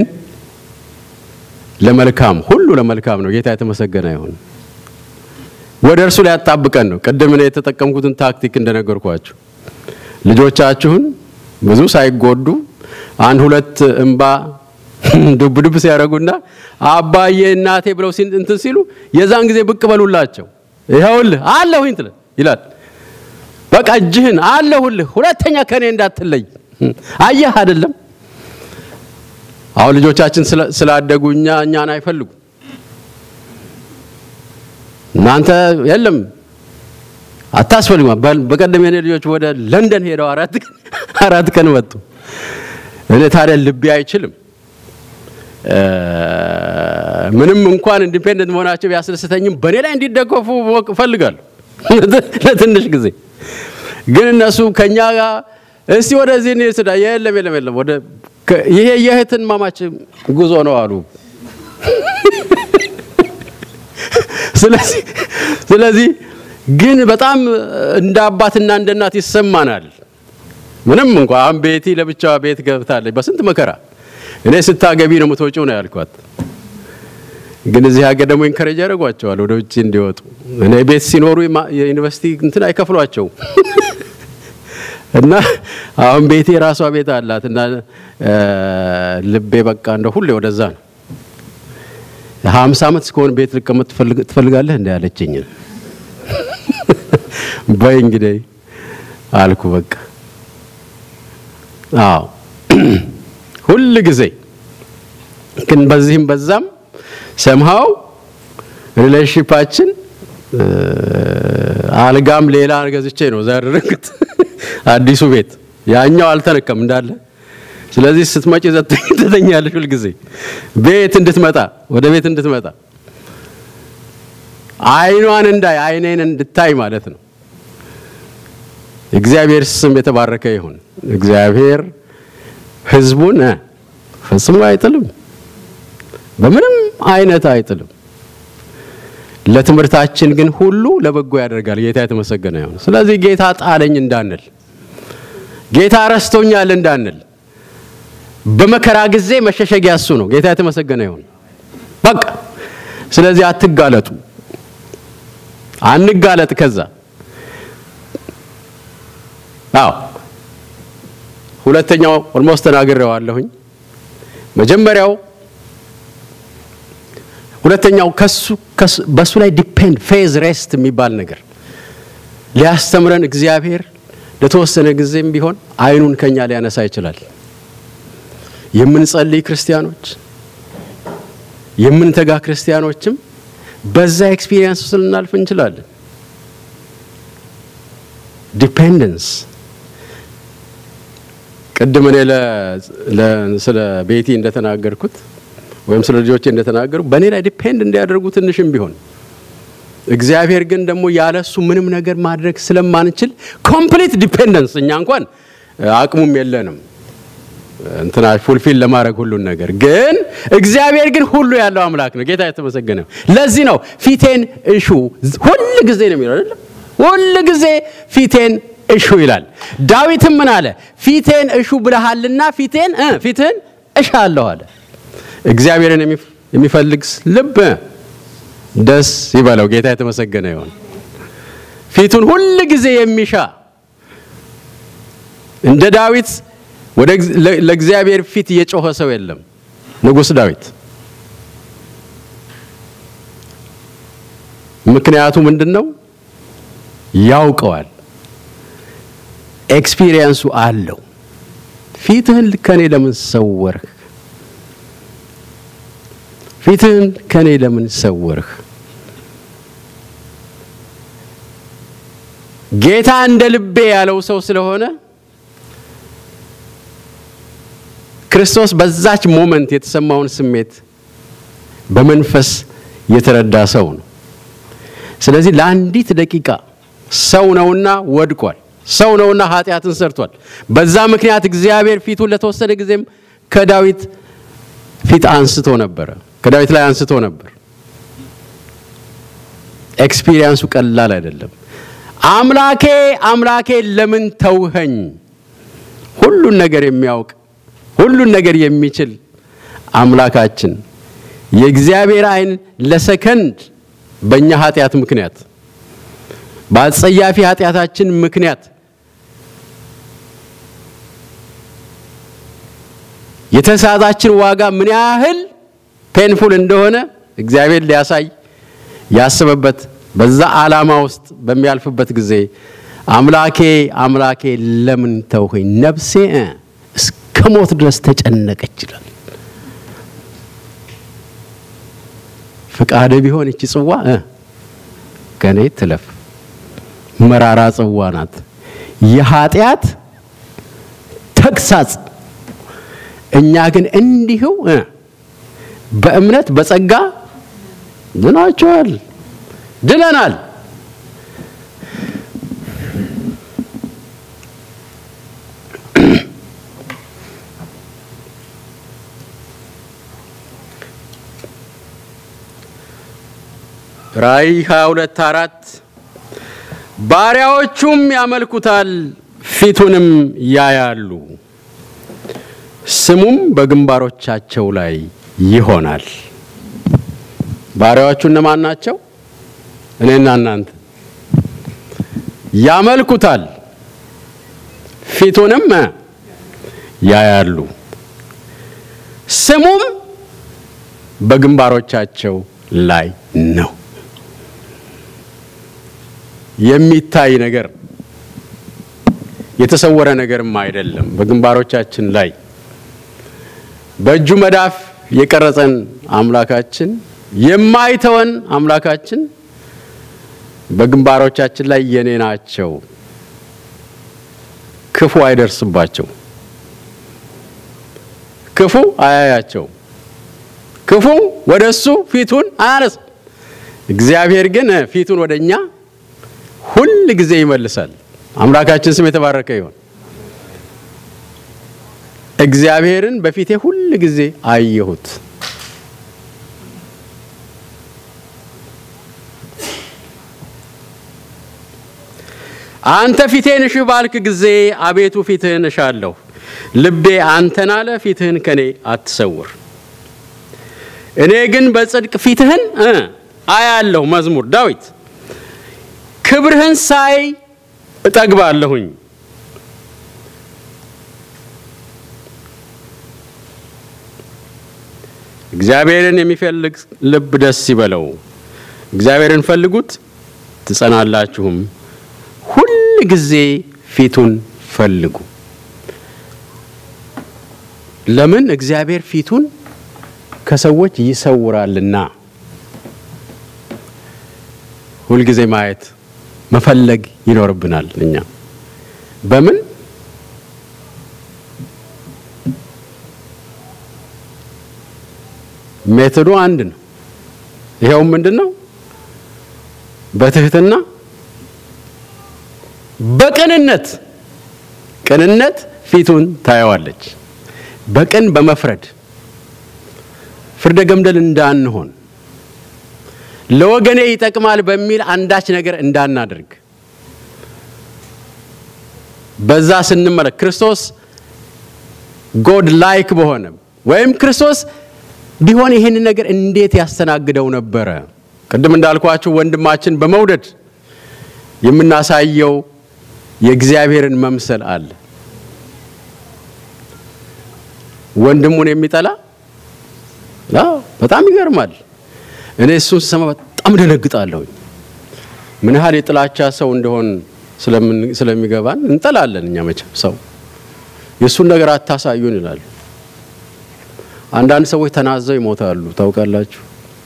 ለመልካም ሁሉ ለመልካም ነው። ጌታ የተመሰገነ ይሁን። ወደ እርሱ ሊያጣብቀን ነው። ቅድም እኔ የተጠቀምኩትን ታክቲክ እንደነገርኳችሁ ልጆቻችሁን ብዙ ሳይጎዱ አንድ ሁለት እንባ ዱብ ዱብ ሲያደርጉና አባዬ እናቴ ብለው እንትን ሲሉ የዛን ጊዜ ብቅ በሉላቸው። ይኸውልህ አለሁኝ ትለ ይላል። በቃ እጅህን አለሁልህ፣ ሁለተኛ ከኔ እንዳትለይ። አየህ አይደለም? አሁን ልጆቻችን ስላደጉ እኛ እኛን አይፈልጉ እናንተ የለም አታስፈልጉ። በቀደም የኔ ልጆች ወደ ለንደን ሄደው አራት ቀን አራት ቀን መጡ። እኔ ታዲያ ልቤ አይችልም። ምንም እንኳን ኢንዲፔንደንት መሆናቸው ቢያስደስተኝም በእኔ ላይ እንዲደገፉ እፈልጋለሁ ለትንሽ ጊዜ። ግን እነሱ ከኛ ጋር እስቲ ወደዚህ እንሂድ ስዳ የለም የለም የለም ወደ ይሄ የእህትን ማማች ጉዞ ነው አሉ። ስለዚህ ስለዚህ ግን በጣም እንደ አባትና እንደ እናት ይሰማናል። ምንም እንኳ አሁን ቤቲ ለብቻዋ ቤት ገብታለች በስንት መከራ። እኔ ስታገቢ ነው የምትወጪው ነው ያልኳት። ግን እዚህ ሀገር ደግሞ ኢንከሬጅ ያደርጓቸዋል ወደ ውጭ እንዲወጡ። እኔ ቤት ሲኖሩ የዩኒቨርሲቲ እንትን አይከፍሏቸውም እና አሁን ቤቴ የራሷ ቤት አላት እና ልቤ በቃ እንደ ሁሌ ወደዛ ነው። ሀምሳ ዓመት እስከሆነ ቤት ልቀመጥ ትፈልጋለህ እንደ ያለችኝ በይ እንግዲህ አልኩ። በቃ አዎ ሁል ጊዜ ግን በዚህም በዛም ሰምሃው ሪሌሽንሺፓችን አልጋም ሌላ ገዝቼ ነው ዛሬ አዲሱ ቤት ያኛው አልተነቀም እንዳለ። ስለዚህ ስትመጪ ትተኛለሽ ሁል ጊዜ ቤት እንድትመጣ ወደ ቤት እንድትመጣ አይኗን እንዳይ አይኔን እንድታይ ማለት ነው። እግዚአብሔር ስም የተባረከ ይሁን። እግዚአብሔር ሕዝቡን ፈጽሞ አይጥልም፣ በምንም አይነት አይጥልም። ለትምህርታችን ግን ሁሉ ለበጎ ያደርጋል። ጌታ የተመሰገነ ይሁን። ስለዚህ ጌታ ጣለኝ እንዳንል፣ ጌታ ረስቶኛል እንዳንል፣ በመከራ ጊዜ መሸሸጊያ እሱ ነው። ጌታ የተመሰገነ ይሁን። በቃ ስለዚህ አትጋለጡ፣ አንጋለጥ። ከዛ አዎ ሁለተኛው ኦልሞስት ተናግሬዋለሁኝ። መጀመሪያው ሁለተኛው ከሱ በሱ ላይ ዲፔንድ ፌዝ ሬስት የሚባል ነገር ሊያስተምረን እግዚአብሔር ለተወሰነ ጊዜም ቢሆን አይኑን ከኛ ሊያነሳ ይችላል። የምንጸልይ ክርስቲያኖች፣ የምንተጋ ክርስቲያኖችም በዛ ኤክስፒሪየንስ ውስጥ ልናልፍ እንችላለን። ዲፔንደንስ ቅድም እኔ ስለ ቤቲ እንደተናገርኩት ወይም ስለ ልጆቼ እንደተናገሩ በእኔ ላይ ዲፔንድ እንዲያደርጉ ትንሽም ቢሆን እግዚአብሔር ግን ደግሞ ያለሱ ምንም ነገር ማድረግ ስለማንችል ኮምፕሊት ዲፔንደንስ እኛ እንኳን አቅሙም የለንም እንትና ፉልፊል ለማድረግ ሁሉን ነገር ግን እግዚአብሔር ግን ሁሉ ያለው አምላክ ነው። ጌታ የተመሰገነ። ለዚህ ነው ፊቴን እሹ ሁል ጊዜ ነው የሚለው አይደል? ሁል ጊዜ ፊቴን እሹ ይላል። ዳዊትም ምን አለ? ፊቴን እሹ ብለሃልና ፊቴን ፊትህን እሻለሁ አለ። እግዚአብሔርን የሚፈልግ ልብ ደስ ይበለው። ጌታ የተመሰገነ ይሁን። ፊቱን ሁል ጊዜ የሚሻ እንደ ዳዊት ወደ ለእግዚአብሔር ፊት የጮኸ ሰው የለም። ንጉሥ ዳዊት ምክንያቱ ምንድን ነው? ያውቀዋል። ኤክስፒሪየንሱ አለው። ፊትህን ከኔ ለምን ሰወርህ? ፊትህን ከኔ ለምን ሰወርህ? ጌታ እንደ ልቤ ያለው ሰው ስለሆነ ክርስቶስ በዛች ሞመንት የተሰማውን ስሜት በመንፈስ የተረዳ ሰው ነው። ስለዚህ ለአንዲት ደቂቃ ሰው ነውና ወድቋል። ሰው ነውና ኃጢአትን ሰርቷል። በዛ ምክንያት እግዚአብሔር ፊቱን ለተወሰነ ጊዜም ከዳዊት ፊት አንስቶ ነበረ፣ ከዳዊት ላይ አንስቶ ነበር። ኤክስፒሪየንሱ ቀላል አይደለም። አምላኬ አምላኬ ለምን ተውኸኝ? ሁሉን ነገር የሚያውቅ ሁሉን ነገር የሚችል አምላካችን የእግዚአብሔር ዓይን ለሰከንድ በእኛ ኃጢአት ምክንያት በአጸያፊ ኃጢአታችን ምክንያት የተሳታችን ዋጋ ምን ያህል ፔንፉል እንደሆነ እግዚአብሔር ሊያሳይ ያስበበት በዛ ዓላማ ውስጥ በሚያልፍበት ጊዜ አምላኬ አምላኬ ለምን ተውኸኝ? ነፍሴ እስከ ሞት ድረስ ተጨነቀች ይላል። ፍቃድ ቢሆን እቺ ጽዋ ከኔ ትለፍ። መራራ ጽዋ ናት፣ የኃጢአት ተግሳጽ። እኛ ግን እንዲሁ በእምነት በጸጋ ድናችኋል፣ ድነናል። ራእይ 22 አራት ባሪያዎቹም ያመልኩታል፣ ፊቱንም ያያሉ፣ ስሙም በግንባሮቻቸው ላይ ይሆናል። ባሪያዎቹ እነማን ናቸው? እኔና እናንተ። ያመልኩታል፣ ፊቱንም ያያሉ፣ ስሙም በግንባሮቻቸው ላይ ነው። የሚታይ ነገር የተሰወረ ነገርም አይደለም። በግንባሮቻችን ላይ በእጁ መዳፍ የቀረጸን አምላካችን የማይተወን አምላካችን በግንባሮቻችን ላይ የኔ ናቸው፣ ክፉ አይደርስባቸው፣ ክፉ አያያቸው፣ ክፉ ወደ እሱ ፊቱን አያነስም። እግዚአብሔር ግን ፊቱን ወደ እኛ ሁል ጊዜ ይመልሳል። አምላካችን ስም የተባረከ ይሆን። እግዚአብሔርን በፊቴ ሁል ጊዜ አየሁት። አንተ ፊቴን እሺ ባልክ ጊዜ አቤቱ ፊትህን እሻለሁ። ልቤ አንተን አለ፣ ፊትህን ከኔ አትሰውር። እኔ ግን በጽድቅ ፊትህን አያለሁ። መዝሙር ዳዊት ክብርህን ሳይ እጠግባለሁኝ። እግዚአብሔርን የሚፈልግ ልብ ደስ ይበለው። እግዚአብሔርን ፈልጉት ትጸናላችሁም። ሁል ጊዜ ፊቱን ፈልጉ። ለምን? እግዚአብሔር ፊቱን ከሰዎች ይሰውራልና። ሁልጊዜ ማየት መፈለግ ይኖርብናል። እኛ በምን ሜቶዱ አንድ ነው። ይኸውም ምንድን ነው? በትህትና በቅንነት ቅንነት ፊቱን ታየዋለች። በቅን በመፍረድ ፍርደ ገምደል እንዳንሆን ለወገኔ ይጠቅማል በሚል አንዳች ነገር እንዳናደርግ በዛ ስንመለክ ክርስቶስ ጎድ ላይክ በሆነ ወይም ክርስቶስ ቢሆን ይህን ነገር እንዴት ያስተናግደው ነበረ? ቅድም እንዳልኳችሁ ወንድማችን በመውደድ የምናሳየው የእግዚአብሔርን መምሰል አለ። ወንድሙን የሚጠላ በጣም ይገርማል። እኔ እሱን ስሰማ በጣም ደነግጣለሁ። ምን ያህል የጥላቻ ሰው እንደሆን ስለሚገባን እንጠላለን። እኛ መቼም ሰው የእሱን ነገር አታሳዩን ይላሉ። አንዳንድ ሰዎች ተናዘው ይሞታሉ። ታውቃላችሁ፣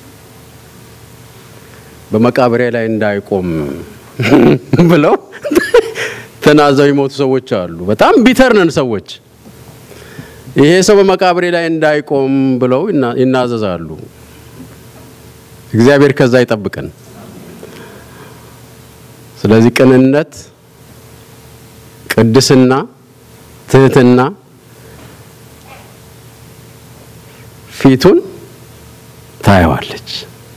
በመቃብሬ ላይ እንዳይቆም ብለው ተናዘው ይሞቱ ሰዎች አሉ። በጣም ቢተር ነን ሰዎች። ይሄ ሰው በመቃብሬ ላይ እንዳይቆም ብለው ይናዘዛሉ። እግዚአብሔር ከዛ ይጠብቀን። ስለዚህ ቅንነት፣ ቅድስና፣ ትህትና ፊቱን ታየዋለች።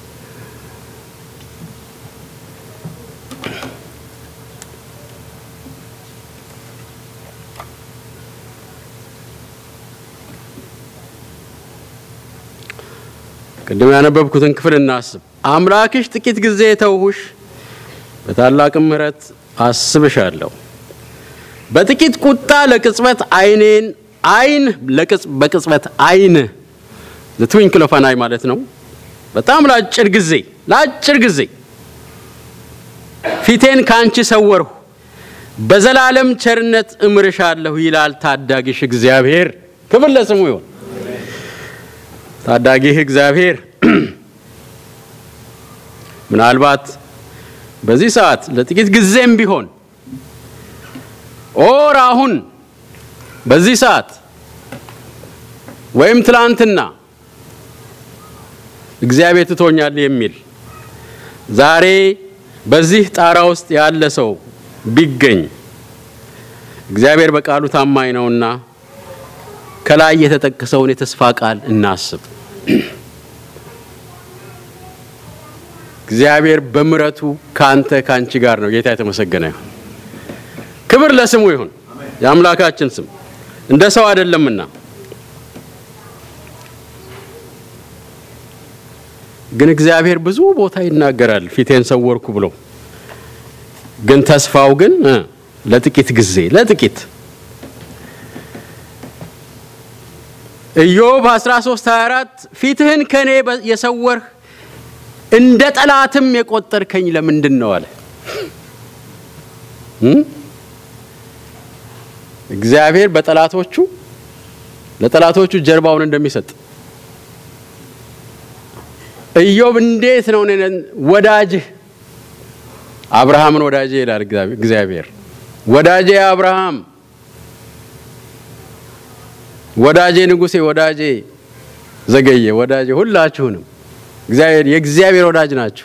ቅድም ያነበብኩትን ክፍል እናስብ። አምላክሽ ጥቂት ጊዜ ተውሁሽ፣ በታላቅም ምሕረት አስብሻለሁ። በጥቂት ቁጣ ለቅጽበት ዓይኔን ዓይን በቅጽበት ዓይን ትዊንክል ኦፍ አን አይ ማለት ነው። በጣም ለአጭር ጊዜ ለአጭር ጊዜ ፊቴን ካንቺ ሰወርሁ፣ በዘላለም ቸርነት እምርሻለሁ ይላል ታዳጊሽ እግዚአብሔር። ክብር ለስሙ ይሁን። ታዳጊህ እግዚአብሔር ምናልባት በዚህ ሰዓት ለጥቂት ጊዜም ቢሆን ኦር አሁን በዚህ ሰዓት ወይም ትላንትና እግዚአብሔር ትቶኛል የሚል ዛሬ በዚህ ጣራ ውስጥ ያለ ሰው ቢገኝ እግዚአብሔር በቃሉ ታማኝ ነውና ከላይ የተጠቀሰውን የተስፋ ቃል እናስብ። እግዚአብሔር በምሕረቱ ካንተ ካንቺ ጋር ነው። ጌታ የተመሰገነ ይሁን። ክብር ለስሙ ይሁን። የአምላካችን ስም እንደ ሰው አይደለምና ግን እግዚአብሔር ብዙ ቦታ ይናገራል ፊቴን ሰወርኩ ብሎ ግን ተስፋው ግን ለጥቂት ጊዜ ለጥቂት ኢዮብ 13 24 ፊትህን ከኔ የሰወርህ እንደ ጠላትም የቆጠርከኝ ለምንድን ነው አለ። እግዚአብሔር በጠላቶቹ ለጠላቶቹ ጀርባውን እንደሚሰጥ ኢዮብ እንዴት ነው ወዳጅህ አብርሃምን ወዳጄ ይላል እግዚአብሔር። ወዳጄ አብርሃም፣ ወዳጄ ንጉሴ፣ ወዳጄ ዘገየ፣ ወዳጄ ሁላችሁንም እግዚአብሔር የእግዚአብሔር ወዳጅ ናችሁ።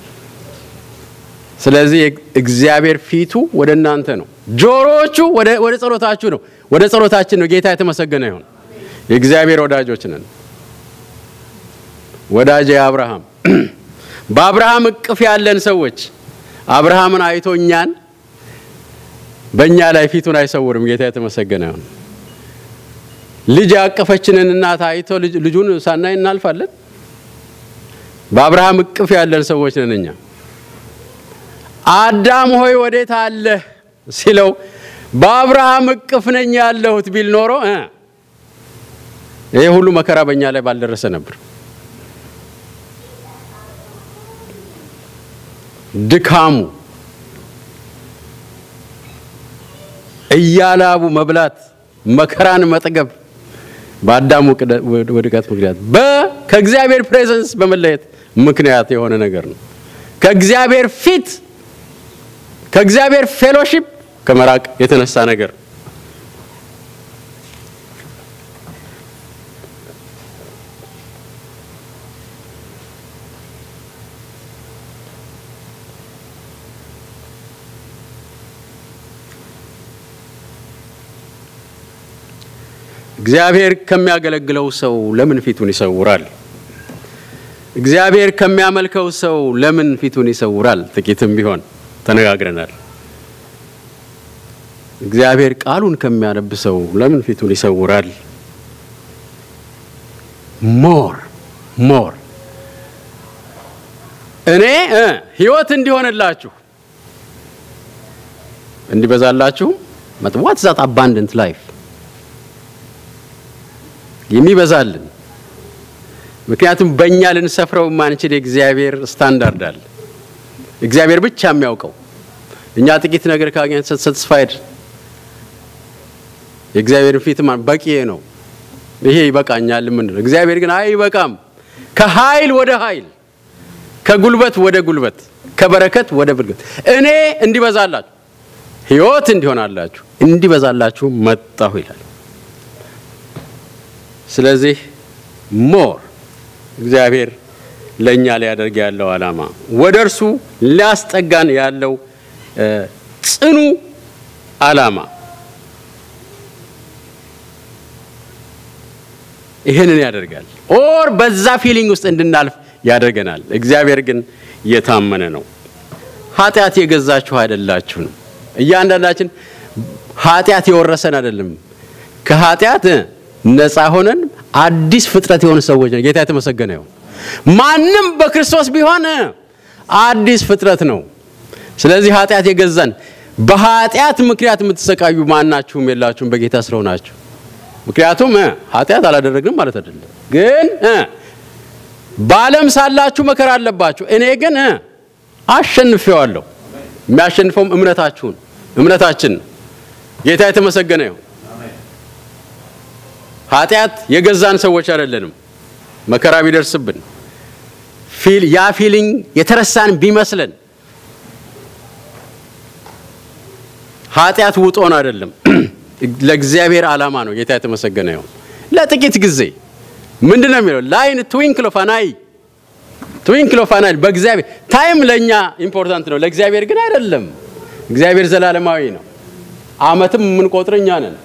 ስለዚህ እግዚአብሔር ፊቱ ወደ እናንተ ነው፣ ጆሮዎቹ ወደ ጸሎታችሁ ነው፣ ወደ ጸሎታችን ነው። ጌታ የተመሰገነ ይሁን። የእግዚአብሔር ወዳጆች ነን። ወዳጄ አብርሃም በአብርሃም እቅፍ ያለን ሰዎች አብርሃምን አይቶ እኛን በእኛ ላይ ፊቱን አይሰውርም። ጌታ የተመሰገነ ይሁን። ልጅ ያቀፈችንን እናት አይቶ ልጁን ሳናይ እናልፋለን። በአብርሃም እቅፍ ያለን ሰዎች ነን እኛ። አዳም ሆይ ወዴት አለህ ሲለው በአብርሃም እቅፍ ነኝ ያለሁት ቢል ኖሮ ይሄ ሁሉ መከራ በእኛ ላይ ባልደረሰ ነበር። ድካሙ እያላቡ መብላት መከራን መጠገብ በአዳም ውድቀት ምክንያት ከእግዚአብሔር ፕሬዘንስ በመለየት ምክንያት የሆነ ነገር ነው። ከእግዚአብሔር ፊት ከእግዚአብሔር ፌሎሺፕ ከመራቅ የተነሳ ነገር እግዚአብሔር ከሚያገለግለው ሰው ለምን ፊቱን ይሰውራል? እግዚአብሔር ከሚያመልከው ሰው ለምን ፊቱን ይሰውራል? ጥቂትም ቢሆን ተነጋግረናል። እግዚአብሔር ቃሉን ከሚያነብ ሰው ለምን ፊቱን ይሰውራል? ሞር ሞር እኔ ሕይወት እንዲሆንላችሁ እንዲበዛላችሁም ዋት ዛት አባንደንት ላይፍ የሚበዛልን ምክንያቱም በእኛ ልንሰፍረው የማንችል የእግዚአብሔር ስታንዳርድ አለ። እግዚአብሔር ብቻ የሚያውቀው እኛ ጥቂት ነገር ካገኘን ሰትስፋይድ የእግዚአብሔርን ፊት በቂ ነው፣ ይሄ ይበቃኛል የምንለው። እግዚአብሔር ግን አይበቃም። ከኃይል ወደ ኃይል፣ ከጉልበት ወደ ጉልበት፣ ከበረከት ወደ በረከት እኔ እንዲበዛላችሁ ሕይወት እንዲሆናላችሁ እንዲበዛላችሁ መጣሁ ይላል። ስለዚህ ሞር እግዚአብሔር ለእኛ ሊያደርግ ያለው ዓላማ ወደ እርሱ ሊያስጠጋን ያለው ጽኑ ዓላማ ይህንን ያደርጋል። ኦር በዛ ፊሊንግ ውስጥ እንድናልፍ ያደርገናል። እግዚአብሔር ግን የታመነ ነው። ኃጢአት የገዛችሁ አይደላችሁም። እያንዳንዳችን ኃጢአት የወረሰን አይደለም። ከኃጢአት ነፃ ሆነን አዲስ ፍጥረት የሆኑ ሰዎች ነው። ጌታ የተመሰገነ ይሁን። ማንም በክርስቶስ ቢሆን አዲስ ፍጥረት ነው። ስለዚህ ኃጢአት የገዛን በኃጢአት ምክንያት የምትሰቃዩ ማናችሁም የላችሁም በጌታ ስለሆናችሁ። ምክንያቱም ኃጢአት አላደረግንም ማለት አይደለም። ግን በዓለም ሳላችሁ መከራ አለባችሁ። እኔ ግን አሸንፌዋለሁ። የሚያሸንፈውም እምነታችሁን እምነታችን ጌታ የተመሰገነ ይሁን። ኃጢአት የገዛን ሰዎች አይደለንም። መከራ ቢደርስብን ያ ፊሊንግ የተረሳን ቢመስለን ኃጢአት ውጦን አይደለም፣ ለእግዚአብሔር ዓላማ ነው። ጌታ የተመሰገነ ይሁን። ለጥቂት ጊዜ ምንድን ነው የሚለው ላይን ትዊንክል ኦፍ አን አይ ትዊንክል ኦፍ አን አይ በእግዚአብሔር ታይም ለእኛ ኢምፖርታንት ነው፣ ለእግዚአብሔር ግን አይደለም። እግዚአብሔር ዘላለማዊ ነው። ዓመትም የምንቆጥር እኛ ነን።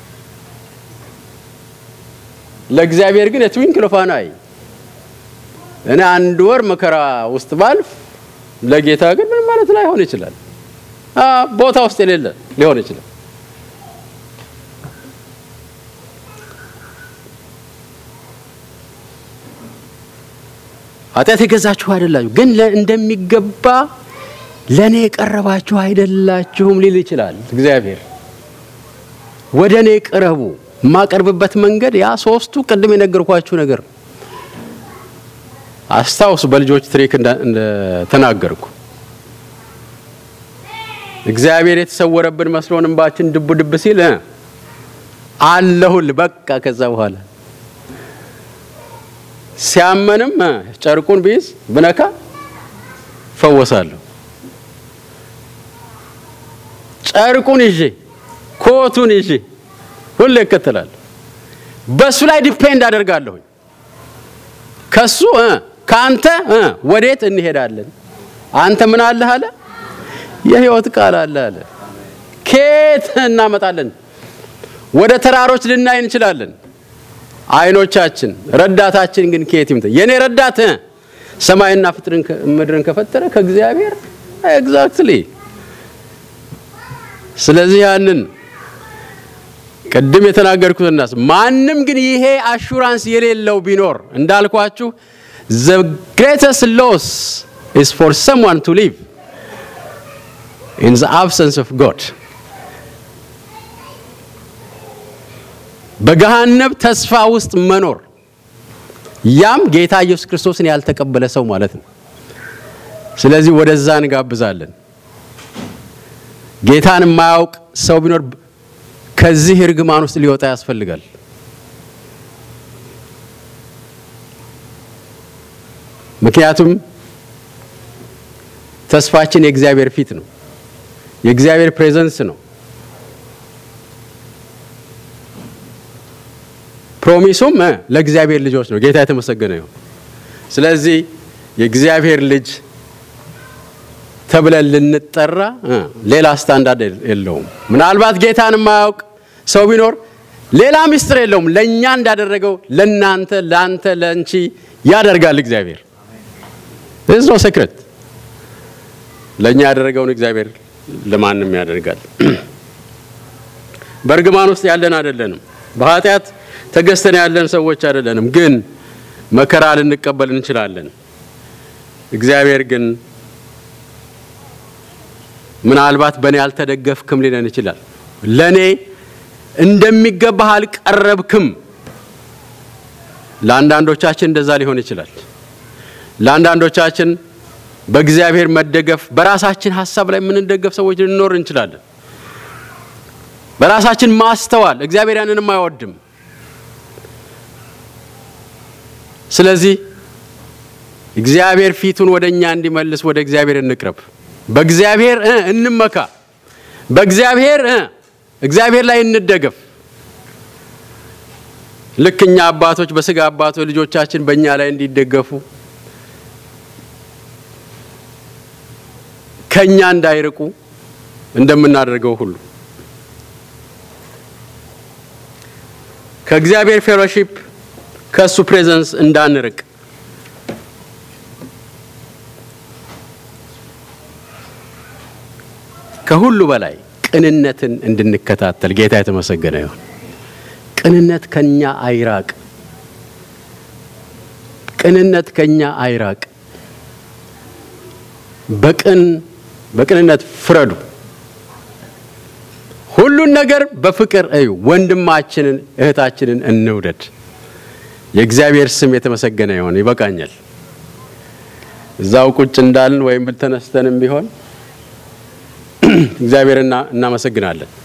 ለእግዚአብሔር ግን የትዊንክል ኦፍ አን አይ እኔ አንድ ወር መከራ ውስጥ ባልፍ ለጌታ ግን ምን ማለት ላይሆን ይችላል። ቦታ ውስጥ የሌለ ሊሆን ይችላል። ኃጢአት የገዛችሁ አይደላችሁ፣ ግን እንደሚገባ ለእኔ የቀረባችሁ አይደላችሁም ሊል ይችላል እግዚአብሔር። ወደ እኔ ቅረቡ። የማቀርብበት መንገድ ያ ሶስቱ ቅድም የነገርኳችሁ ነገር ነው። አስታውሱ፣ በልጆች ትሪክ እንደተናገርኩ እግዚአብሔር የተሰወረብን መስሎን እንባችን ድቡ ድብ ሲል አለሁል በቃ። ከዛ በኋላ ሲያመንም ጨርቁን ቢይዝ ብነካ ፈወሳለሁ። ጨርቁን ይዤ ኮቱን ይዤ ሁሌ እከተላለሁ። በእሱ ላይ ዲፔንድ አደርጋለሁኝ። ከሱ ከአንተ ወዴት እንሄዳለን? አንተ ምን አለህ አለ የህይወት ቃል አለ አለ። ከየት እናመጣለን? ወደ ተራሮች ልናይ እንችላለን። አይኖቻችን ረዳታችን ግን ከየት ይምጣ? የኔ ረዳት ሰማይና ፍጥርን ምድርን ከፈጠረ ከእግዚአብሔር ኤግዛክትሊ። ስለዚህ ያንን ቅድም የተናገርኩትና ማንም ግን ይሄ አሹራንስ የሌለው ቢኖር እንዳልኳችሁ the greatest loss is for someone to live in the absence of God በገሃነብ ተስፋ ውስጥ መኖር ያም ጌታ ኢየሱስ ክርስቶስን ያልተቀበለ ሰው ማለት ነው። ስለዚህ ወደዛ እንጋብዛለን። ጌታን የማያውቅ ሰው ቢኖር ከዚህ እርግማን ውስጥ ሊወጣ ያስፈልጋል። ምክንያቱም ተስፋችን የእግዚአብሔር ፊት ነው፣ የእግዚአብሔር ፕሬዘንስ ነው። ፕሮሚሱም ለእግዚአብሔር ልጆች ነው። ጌታ የተመሰገነ ይሁን። ስለዚህ የእግዚአብሔር ልጅ ተብለን ልንጠራ ሌላ ስታንዳርድ የለውም። ምናልባት ጌታን የማያውቅ ሰው ቢኖር ሌላ ምስጢር የለውም። ለእኛ እንዳደረገው ለእናንተ፣ ለአንተ፣ ለእንቺ ያደርጋል እግዚአብሔር። ዝ ነው ሴክሬት። ለእኛ ያደረገውን እግዚአብሔር ለማንም ያደርጋል። በእርግማን ውስጥ ያለን አይደለንም። በኃጢአት ተገዝተን ያለን ሰዎች አይደለንም። ግን መከራ ልንቀበል እንችላለን። እግዚአብሔር ግን ምናልባት በእኔ አልተደገፍክም ሊለን ይችላል። ለእኔ እንደሚገባህ አልቀረብክም ለአንዳንዶቻችን እንደዛ ሊሆን ይችላል። ለአንዳንዶቻችን በእግዚአብሔር መደገፍ በራሳችን ሀሳብ ላይ የምንደገፍ ሰዎች ልንኖር እንችላለን። በራሳችን ማስተዋል እግዚአብሔር ያንንም አይወድም። ስለዚህ እግዚአብሔር ፊቱን ወደ እኛ እንዲመልስ ወደ እግዚአብሔር እንቅረብ። በእግዚአብሔር እ እንመካ። በእግዚአብሔር እ እግዚአብሔር ላይ እንደገፍ። ልክ እኛ አባቶች በስጋ አባቶች ልጆቻችን በእኛ ላይ እንዲደገፉ ከኛ እንዳይርቁ እንደምናደርገው ሁሉ ከእግዚአብሔር ፌሎሺፕ ከእሱ ፕሬዘንስ እንዳንርቅ ከሁሉ በላይ ቅንነትን እንድንከታተል ጌታ የተመሰገነ ይሁን። ቅንነት ከኛ አይራቅ። ቅንነት ከኛ አይራቅ። በቅን በቅንነት ፍረዱ። ሁሉን ነገር በፍቅር እዩ። ወንድማችንን እህታችንን እንውደድ። የእግዚአብሔር ስም የተመሰገነ ይሁን። ይበቃኛል። እዛው ቁጭ እንዳልን ወይም ተነስተንም ቢሆን እግዚአብሔር እናመሰግናለን።